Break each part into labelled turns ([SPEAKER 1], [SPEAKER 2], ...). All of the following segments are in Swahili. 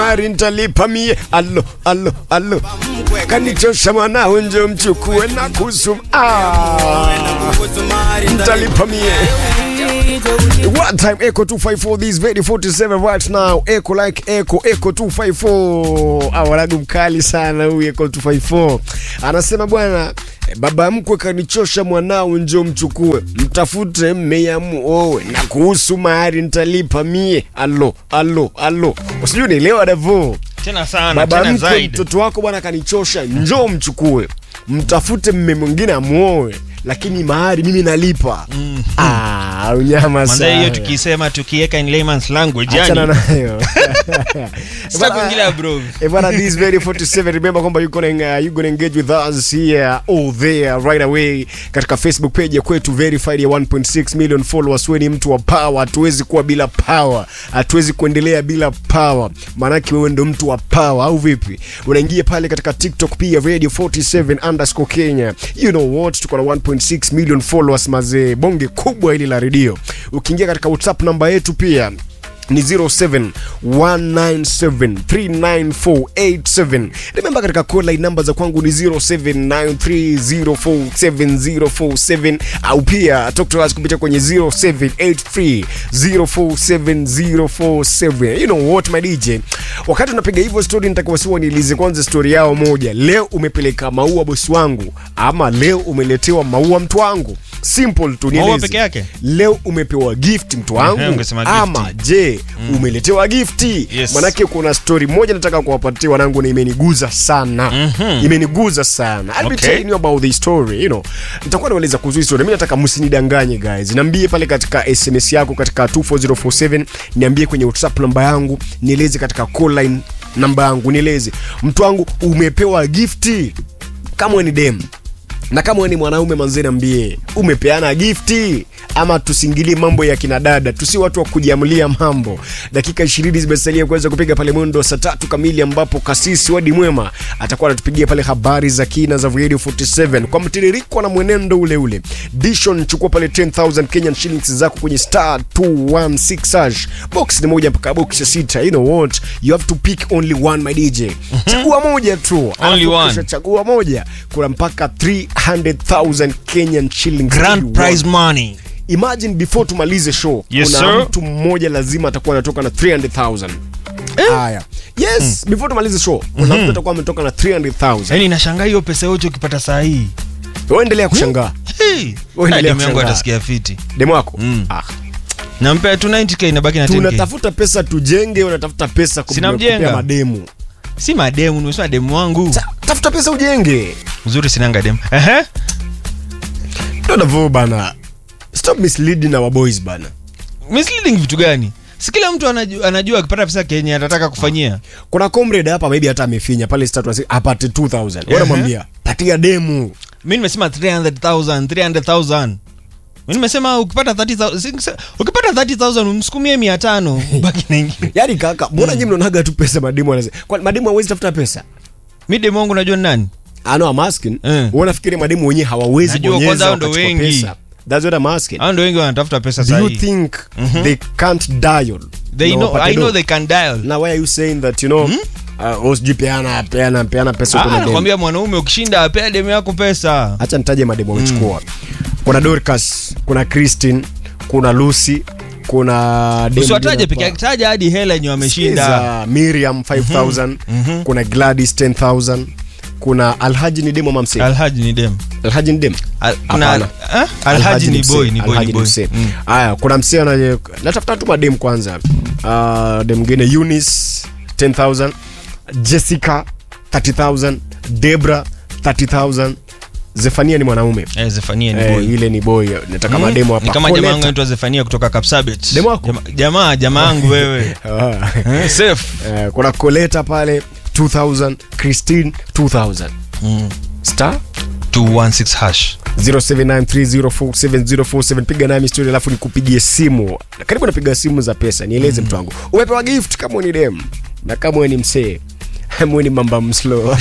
[SPEAKER 1] mari ntalipa mie alo alo alo kanichosha mwanao njo mchukue na kusum ah, ntalipa mie One time Echo 254 this very 47 right now Echo like Echo Echo 254 awalagu mkali sana huyu Echo 254 anasema bwana eh, baba mkwe kanichosha mwanao njo mchukue mtafute mmeya muowe na kuhusu mahari nitalipa mie alo alo alo usijui nielewa davo
[SPEAKER 2] tena sana
[SPEAKER 1] baba
[SPEAKER 2] tena
[SPEAKER 1] mkwe
[SPEAKER 2] zaidi
[SPEAKER 1] mtoto wako bwana kanichosha njoo mchukue mtafute mme mwingine amuoe lakini mahari mimi nalipa ah, unyama
[SPEAKER 2] Manze hiyo
[SPEAKER 1] sana
[SPEAKER 2] tukisema tukiweka in layman's language
[SPEAKER 1] achana
[SPEAKER 2] yani
[SPEAKER 1] nayo
[SPEAKER 2] sita kuingilia bro
[SPEAKER 1] Eh, bwana, this very 47 remember kwamba you gonna, uh, you gonna engage with us here or there right away katika facebook page ya kwetu verified ya 1.6 million followers wewe ni mtu wa power hatuwezi kuwa bila power hatuwezi kuendelea bila power maanake wewe ndo mtu wa power au vipi unaingia pale katika tiktok pia radio 47 underscore kenya you know what tuko na 1.6 million followers mazee bonge kubwa hili la redio ukiingia katika whatsapp namba yetu pia ni 0719739487 remember katika call line namba za kwangu ni 0793047047 au pia talk to us kupitia kwenye 0783047047 you know what my dj wakati unapiga hivyo story nitakuwasiwa niulize kwanza story yao moja leo umepeleka maua bosi wangu ama leo umeletewa maua mtu wangu simple tu
[SPEAKER 2] Maua
[SPEAKER 1] nieleze.
[SPEAKER 2] peke yake?
[SPEAKER 1] leo umepewa gift mtu
[SPEAKER 2] Ehe,
[SPEAKER 1] wangu
[SPEAKER 2] ungesema gifti.
[SPEAKER 1] ama je umeletewa gifti
[SPEAKER 2] Yes.
[SPEAKER 1] manake kuna story moja nataka kuwapatia wanangu na imeniguza sana
[SPEAKER 2] Mhm.
[SPEAKER 1] imeniguza sana I'll be
[SPEAKER 2] Okay.
[SPEAKER 1] telling you about the story you know nitakuwa naeleza kuhusu hii story mimi nataka msinidanganye guys niambie pale katika sms yako katika 24047 niambie kwenye whatsapp namba yangu nieleze katika call line namba yangu nieleze mtu wangu umepewa gifti kama wewe ni dem na kama wewe ni mwanaume manzee niambie umepeana gifti ama tusingilie mambo ya kina dada tusi watu wa kujiamulia mambo dakika 20 zimesalia kuweza kupiga pale mwendo wa saa tatu kamili ambapo kasisi wadi mwema atakuwa anatupigia pale habari za kina za radio 47 kwa mtiririko na mwenendo ule ule dishon chukua pale 10000 kenyan shillings zako kwenye star 216 hash box ni moja mpaka box ya sita you know what you have to pick only one my dj chagua moja tu
[SPEAKER 2] Only
[SPEAKER 1] Alafu
[SPEAKER 2] one.
[SPEAKER 1] kisha chagua moja kuna mpaka 300000 kenyan shillings
[SPEAKER 2] grand
[SPEAKER 1] You
[SPEAKER 2] prize
[SPEAKER 1] want.
[SPEAKER 2] money
[SPEAKER 1] imagine before tumalize show
[SPEAKER 2] Yes,
[SPEAKER 1] kuna
[SPEAKER 2] sir.
[SPEAKER 1] mtu mmoja lazima atakuwa anatoka na 300000 haya yes before tumalize show kuna mtu atakuwa ametoka na 300000
[SPEAKER 2] yani nashangaa hiyo pesa yote ukipata saa hii
[SPEAKER 1] wewe endelea kushangaa
[SPEAKER 2] Hey.
[SPEAKER 1] Wewe
[SPEAKER 2] Ah,
[SPEAKER 1] endelea
[SPEAKER 2] demu yangu
[SPEAKER 1] kushangaa.
[SPEAKER 2] atasikia fiti
[SPEAKER 1] demo wako
[SPEAKER 2] Mm.
[SPEAKER 1] ah
[SPEAKER 2] nampea tu 90k inabaki na 10k
[SPEAKER 1] tunatafuta pesa tujenge unatafuta pesa kum-
[SPEAKER 2] Sina
[SPEAKER 1] kupea
[SPEAKER 2] mjenga.
[SPEAKER 1] mademu
[SPEAKER 2] si mademu nimesema demu wangu
[SPEAKER 1] Ta- tafuta pesa ujenge
[SPEAKER 2] uzuri sinanga demu Ehe.
[SPEAKER 1] ndo navo bana stop misleading our boys bana
[SPEAKER 2] misleading vitu gani si kila mtu anajua, anajua akipata pesa kenya atataka kufanyia
[SPEAKER 1] kuna comrade hapa maybe hata amefinya pale status apate 2000 wewe unamwambia patia demu
[SPEAKER 2] mi nimesema 300000 300000 mi nimesema ukipata 30000 si- ukipata 30000 umsukumie 500 baki na ingine
[SPEAKER 1] yaani kaka mbona nyinyi mnaonaga tu pesa mademu wanasema kwa mademu hawezi tafuta pesa
[SPEAKER 2] mi demu wangu najua ni nani
[SPEAKER 1] I know I'm asking.
[SPEAKER 2] Eh.
[SPEAKER 1] Wewe unafikiri mademu wenyewe hawawezi
[SPEAKER 2] Najua
[SPEAKER 1] bonyeza
[SPEAKER 2] kwanza hao ndo
[SPEAKER 1] wakachukua
[SPEAKER 2] wengi.
[SPEAKER 1] pesa? That's what I'm asking.
[SPEAKER 2] hao ndo wengi wanatafuta pesa
[SPEAKER 1] Do you
[SPEAKER 2] sahii
[SPEAKER 1] think they can't dial?
[SPEAKER 2] they
[SPEAKER 1] na
[SPEAKER 2] know,
[SPEAKER 1] wapate
[SPEAKER 2] i know
[SPEAKER 1] do?
[SPEAKER 2] they can dial
[SPEAKER 1] Now why are you saying that you know uh, oh, sijui peana peana peana pesa
[SPEAKER 2] Ah,
[SPEAKER 1] huko na demu.
[SPEAKER 2] nakwambia mwanaume ukishinda apea demu yako pesa
[SPEAKER 1] Acha nitaje mademu wamechukua. Kuna Dorcas, kuna Christine, kuna Lucy, kuna demu
[SPEAKER 2] usiwataje
[SPEAKER 1] mwingine
[SPEAKER 2] peke
[SPEAKER 1] hapa.
[SPEAKER 2] yake taja hadi hela yenye wameshinda
[SPEAKER 1] Sikiza, Miriam 5000, kuna Gladys 10000, kuna Alhaji ni demo ama msee?
[SPEAKER 2] alhaji ni dem
[SPEAKER 1] Alhaji ni demo.
[SPEAKER 2] Al- kuna
[SPEAKER 1] Hapana.
[SPEAKER 2] ah? alhaji ni
[SPEAKER 1] msee,
[SPEAKER 2] boy ni boy
[SPEAKER 1] Alhaji
[SPEAKER 2] ni
[SPEAKER 1] ni
[SPEAKER 2] boy
[SPEAKER 1] msee.
[SPEAKER 2] Mm.
[SPEAKER 1] Haya, kuna msee anaye natafuta tu madem kwanza. Uh, dem mwingine Eunice 10000, Jessica 30000, Debra 30000. Zefania ni mwanaume.
[SPEAKER 2] Eh, Zefania ni
[SPEAKER 1] Eh,
[SPEAKER 2] boy
[SPEAKER 1] ile ni boy. Nataka
[SPEAKER 2] Mm.
[SPEAKER 1] mademo hapa.
[SPEAKER 2] Ni kama jamaa
[SPEAKER 1] Coleta.
[SPEAKER 2] wangu anaitwa Zefania kutoka Kapsabet.
[SPEAKER 1] Demu wako?
[SPEAKER 2] Jama- Jamaa jamaa wangu wewe.
[SPEAKER 1] Ah.
[SPEAKER 2] Eh, Safe.
[SPEAKER 1] Eh, kuna Coleta pale 2000, Christine 2000.
[SPEAKER 2] Mm.
[SPEAKER 1] Star
[SPEAKER 2] 216 hash.
[SPEAKER 1] 0793047047 piga nami story alafu nikupigie simu karibu napiga simu za pesa nieleze mtu wangu umepewa gift kama wewe ni dem na kama wewe ni msee ama wewe ni mamba mslo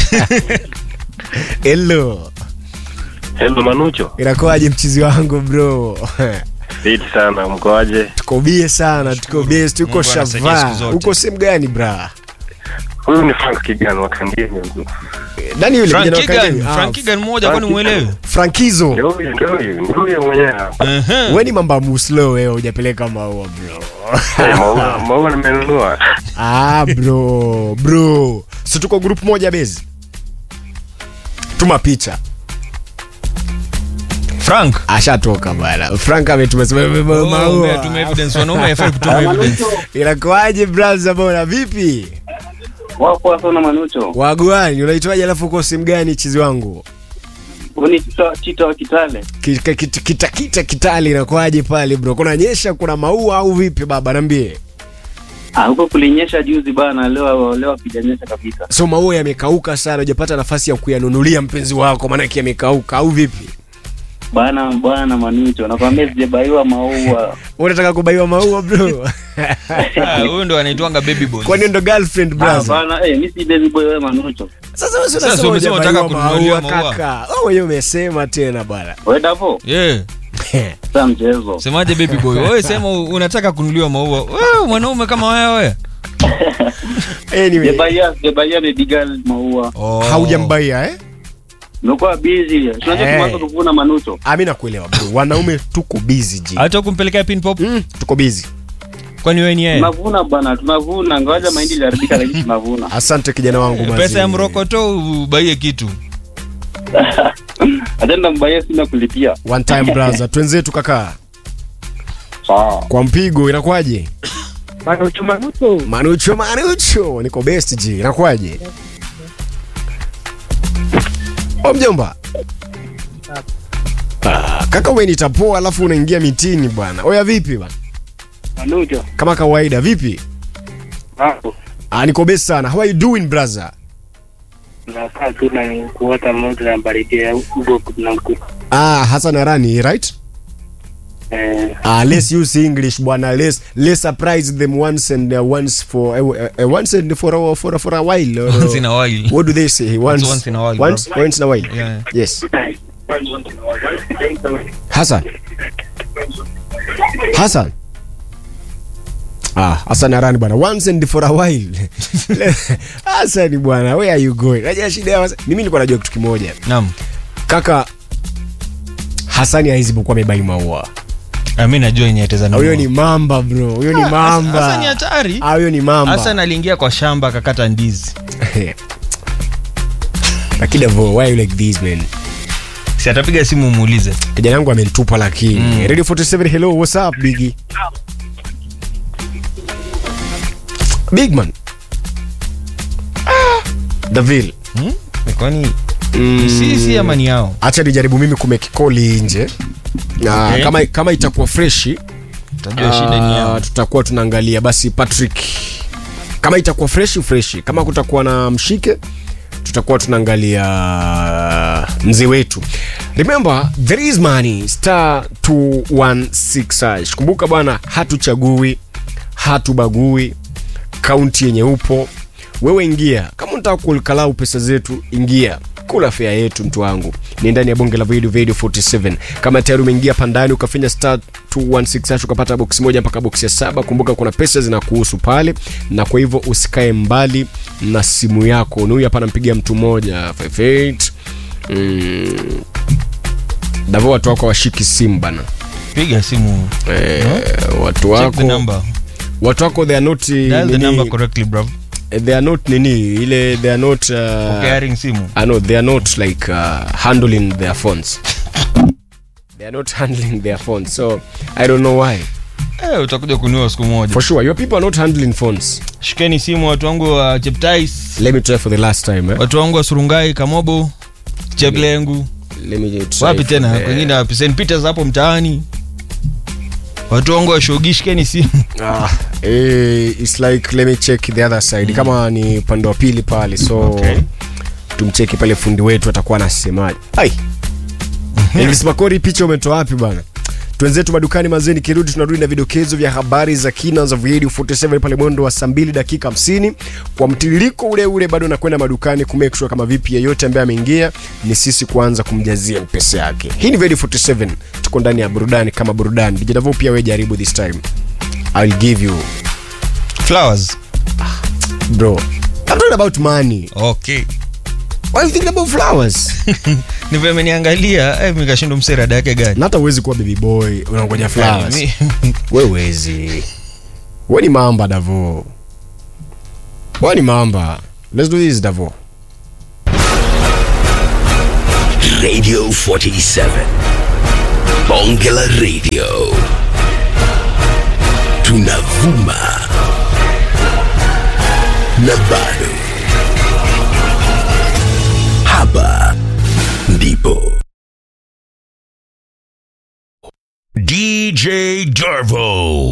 [SPEAKER 1] hello
[SPEAKER 3] Hello Manucho.
[SPEAKER 1] inakuwaje mchizi wangu bro
[SPEAKER 3] Fiti sana, mkoaje?
[SPEAKER 1] tuko bie sana tuko bie tuko
[SPEAKER 2] Mungu anasaidia siku
[SPEAKER 1] shava
[SPEAKER 2] zote.
[SPEAKER 1] uko sehemu gani bra
[SPEAKER 3] Huyu ni Frank Kigan wa Kangemi.
[SPEAKER 1] nani yule
[SPEAKER 2] Frank
[SPEAKER 1] kijana wa
[SPEAKER 2] Kigan,
[SPEAKER 1] Kangemi? Ah,
[SPEAKER 2] Frank Kigan mmoja
[SPEAKER 3] Frank
[SPEAKER 2] kwani muelewe?
[SPEAKER 1] Frankizo
[SPEAKER 3] Ndio huyu, ndio huyu, ndio huyu mwenyewe hapa.
[SPEAKER 2] Ehe.
[SPEAKER 1] wewe ni mamba muslo wewe hujapeleka maua bro
[SPEAKER 3] Eh, Maua, maua nimenunua.
[SPEAKER 1] ah bro bro si tuko group moja bezi tuma picha
[SPEAKER 2] Frank.
[SPEAKER 1] ashatoka bana frank ametuma sema amebeba
[SPEAKER 2] Oh,
[SPEAKER 1] maua
[SPEAKER 2] umetumia evidence. Wanaume hawafai kutuma evidence.
[SPEAKER 1] inakuaje braza bora vipi
[SPEAKER 4] Wapo sana Manucho.
[SPEAKER 1] wagwani unaitwaje alafu uko simu gani chizi wangu
[SPEAKER 4] Huni chita, chita wa Kitale.
[SPEAKER 1] kita kita, kita, kita kitali inakuaje pale bro kuna nyesha kuna maua au vipi baba niambie
[SPEAKER 4] Ah, huko kulinyesha juzi bana, leo leo hakijanyesha kabisa.
[SPEAKER 1] so maua yamekauka sana hujapata nafasi ya kuyanunulia mpenzi wako maanake yamekauka au vipi
[SPEAKER 4] Bana bwana Manucho, nakwambia sijabaiwa maua.
[SPEAKER 1] unataka kubaiwa maua bro
[SPEAKER 2] Ah, Huyu ndo anaitwanga baby boy.
[SPEAKER 1] kwani ndo girlfriend
[SPEAKER 4] Ah,
[SPEAKER 1] brother
[SPEAKER 4] bana, eh, mimi si baby boy wewe Manucho.
[SPEAKER 1] sasa wewe
[SPEAKER 2] Sasa
[SPEAKER 1] unasema
[SPEAKER 2] umesema
[SPEAKER 1] hujabaiwa
[SPEAKER 2] unataka kununuliwa
[SPEAKER 1] maua
[SPEAKER 2] maua.
[SPEAKER 1] kaka wewe mwenyewe umesema tena bwana
[SPEAKER 4] Wewe Davo,
[SPEAKER 2] Yeah.
[SPEAKER 4] sasa mchezo.
[SPEAKER 2] Semaje baby boy? Wewe sema unataka kununuliwa maua. Wewe mwanaume kama wewe.
[SPEAKER 1] anyway
[SPEAKER 4] Sijabaiya, sijabaiya baby girl maua.
[SPEAKER 2] Oh.
[SPEAKER 1] haujambaia eh
[SPEAKER 4] Nimekuwa busy. Tunajua
[SPEAKER 1] Eh.
[SPEAKER 4] tumeanza kuvuna Manucho.
[SPEAKER 1] Ah, mi nakuelewa bro wanaume tuko busy ji
[SPEAKER 2] Hata kumpelekea pin pop?
[SPEAKER 1] mm, tuko busy
[SPEAKER 2] Kwani wewe ni yeye?
[SPEAKER 4] Tunavuna bana, tunavuna. Ngoja mahindi iliharibika lakini tunavuna.
[SPEAKER 1] asante kijana wangu
[SPEAKER 2] Pesa
[SPEAKER 1] mazi.
[SPEAKER 2] ya mrokoto ubaie kitu.
[SPEAKER 4] Atenda mbaya sina kulipia.
[SPEAKER 1] one time brother twenzetu kaka
[SPEAKER 4] Sawa.
[SPEAKER 1] kwa mpigo inakuwaje
[SPEAKER 4] Manucho Manucho.
[SPEAKER 1] manucho manucho niko best ji inakuwaje o mjomba ah, kaka umenitapoa alafu unaingia mitini bwana oya vipi bwana
[SPEAKER 4] Manucho.
[SPEAKER 1] kama kawaida vipi
[SPEAKER 4] Hapo.
[SPEAKER 1] ah, niko best sana how are you doing brother
[SPEAKER 4] Nakaa tu na kuota moto na baridi ya huko na mkuta.
[SPEAKER 1] ah, hasan arani right
[SPEAKER 4] Eh,
[SPEAKER 1] Ah, let's use English bwana. Let's let's surprise them once and uh, once for uh, uh, once and for a, for a, for a while. Or,
[SPEAKER 2] Once in a while.
[SPEAKER 1] What do they say? Once
[SPEAKER 2] once in a while,
[SPEAKER 1] Once
[SPEAKER 2] bro.
[SPEAKER 1] once in a while.
[SPEAKER 2] Yeah.
[SPEAKER 1] Yes. Hassan. Hassan. Ah, Hassan Arani bwana. Once and for a while. Hassan bwana, where are you going? Najua shida ya Hassan- Mimi nilikuwa najua kitu kimoja.
[SPEAKER 2] Naam.
[SPEAKER 1] Kaka Hasani haizi kuwa amebai maua.
[SPEAKER 2] Ah, mimi najua yenye ataweza nunua.
[SPEAKER 1] Huyo ni mamba bro. Huyo ni mamba.
[SPEAKER 2] Hasa ni hatari.
[SPEAKER 1] Ah, huyo ni mamba.
[SPEAKER 2] Hassan aliingia kwa shamba akakata ndizi.
[SPEAKER 1] lakini Davo, why you like this man
[SPEAKER 2] Si atapiga simu umuulize.
[SPEAKER 1] kijana yangu amenitupa lakini
[SPEAKER 2] Mm.
[SPEAKER 1] radio 47 hello what's up bigi big man Ah, davil
[SPEAKER 2] Hmm? Kwani
[SPEAKER 1] Mm.
[SPEAKER 2] sisi ama ni yao?
[SPEAKER 1] acha nijaribu mimi kumekikoli nje na
[SPEAKER 2] Okay.
[SPEAKER 1] kama, kama itakuwa freshi
[SPEAKER 2] Utajua shida ni
[SPEAKER 1] ah,
[SPEAKER 2] yao.
[SPEAKER 1] tutakuwa tunaangalia basi patrick kama itakuwa freshi freshi kama kutakuwa na mshike tutakuwa tunaangalia mzee wetu remember there is money star 216 hash. kumbuka bwana hatuchagui hatubagui kaunti yenye upo wewe ingia kama unataka kulkalau pesa zetu ingia kula fea yetu mtu wangu ni ndani ya bonge la video video 47 kama tayari umeingia pandani ukafinya star 216 hash ukapata box moja mpaka box ya saba kumbuka kuna pesa zinakuhusu pale na kwa hivyo usikae mbali na simu yako na huyu hapa anampigia mtu mmoja 58 mm. davo watu wako washiki simu bana
[SPEAKER 2] Piga simu.
[SPEAKER 1] eh, watu
[SPEAKER 2] Check the
[SPEAKER 1] wako
[SPEAKER 2] number.
[SPEAKER 1] watu wako they are not
[SPEAKER 2] Dial the
[SPEAKER 1] nini-
[SPEAKER 2] number correctly, bro.
[SPEAKER 1] they are not nini ile they are not uh,
[SPEAKER 2] Carrying simu.
[SPEAKER 1] I know they are not like uh, handling their phones. they are not handling their phones, so I don't know why.
[SPEAKER 2] Eh, utakuja kununua siku moja.
[SPEAKER 1] For sure, your people are not handling phones.
[SPEAKER 2] Shikeni simu watu wangu wa Cheptais,
[SPEAKER 1] Let me try for the last time. Eh?
[SPEAKER 2] watu wangu wa Surungai, Kamobo, Cheplengu.
[SPEAKER 1] Let me try
[SPEAKER 2] Wapi
[SPEAKER 1] for
[SPEAKER 2] tena?
[SPEAKER 1] the-
[SPEAKER 2] Kwingine wapi? St Peters hapo mtaani. Watu wangu wa Shogi, shikeni simu.
[SPEAKER 1] Ah, eh, it's like let me check the other side. Kama ni upande wa pili pale, so
[SPEAKER 2] Okay.
[SPEAKER 1] tumcheki pale fundi wetu atakuwa anasemaje. Ai. Elvis Makori, picha umetoa wapi bana? Twenzetu madukani mazeni, kirudi tunarudi na vidokezo vya habari za kina za Radio 47 pale mwendo wa saa 2 dakika 50 kwa mtiririko ule ule, bado nakwenda madukani ku make sure kama vipi yeyote ambaye ameingia ni sisi kuanza kumjazia pesa yake. Hii ni Radio 47, tuko ndani ya burudani kama burudani. DJ Davo pia wewe jaribu this time. I'll give you
[SPEAKER 2] Flowers.
[SPEAKER 1] bro I'm talking about money.
[SPEAKER 2] okay
[SPEAKER 1] Why you thinking about flowers?
[SPEAKER 2] nivyameniangalia eh, mikashindo mserada yake gani
[SPEAKER 1] Na hata uwezi kuwa baby boy unangoja flowers.
[SPEAKER 2] Mi-
[SPEAKER 1] Wewe huwezi. Wewe ni mamba Davo. Wewe ni mamba. Let's do this Davo.
[SPEAKER 5] Radio 47. Bongela Radio. Tunavuma. Na bado. Hapa ndipo. DJ Darvo.